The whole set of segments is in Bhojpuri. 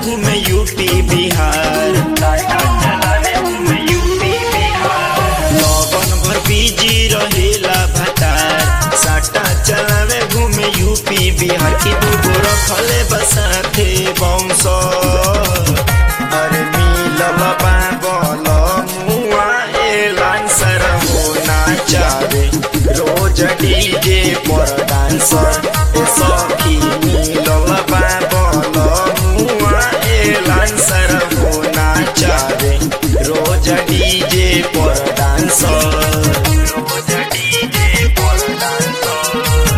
घूमे यूपी बिहार साटा चलावे घूमे यूपी बिहार लगन भर बिजी रहेला भतार साटा चलावे घूमे यूपी बिहार की दूगो रखले बसाथे बंश अरे मिलल बाबल मुआ एलान सर हो नाचावे रोज डीजे पर डांसर ए सखी मिलल बाबल मुआ एलान सर हो नाचावे रोज डीजे पर डांसर रोज डीजे पर डांसर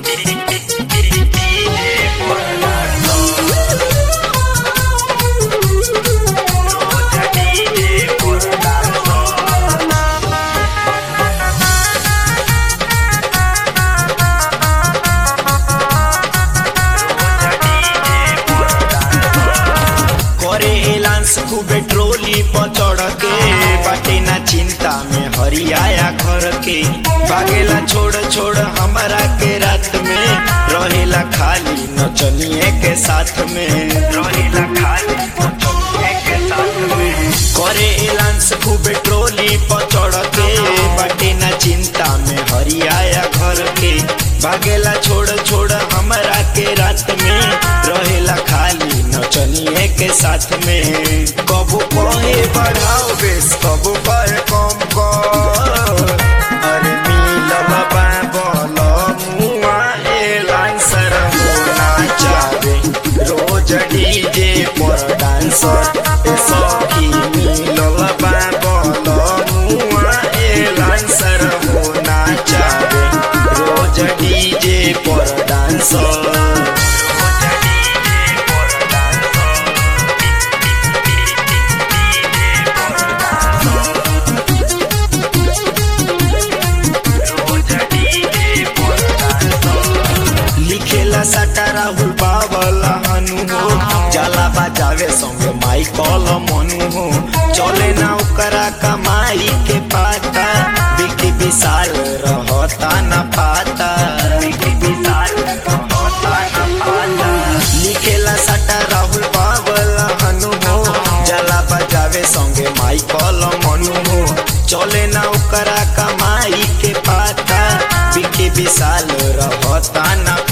डीजे पर डांसर रोज डीजे पर डांसर करे एलांस खूबे ट्रोली पर चढ़ के बाटे ना चिंता में हरियाया घर के भागेला छोड़ छोड़ हमारा के रात में रहेला खाली नचनिए के साथ में रहेला खाली नचनिए के साथ में करे एलांस खूबे ट्रोली पर चढ़ के बाटे ना चिंता में हरियाया घर के भागेला छोड़ छोड़ हमारा के रात में रहेला खाली नचनिए के साथ में कबू कहे बढ़ाओ बेस कबू कहे कम कर अरे मिलल बाबल मुआ एलान सर हो नाचावे रोज डीजे पर डांसर ए सखी मिलल बाबल मुआ एलान सर हो नाचावे रोज डीजे पर डांसर रोज डीजे पर लिखेला सटा राहुल बाबल हनु हो जाला बजावे संगे माइकल मनु हो चले ना ओकरा कमाई के पाता बिकी विशाल रहता न पाता बिकी विशाल रहता न पाता लिखेला सटा राहुल बाबल हनु हो जाला बजावे संगे माइकल मनु हो चले ना ओकरा कमाई के पाता बिकी विशाल रहता न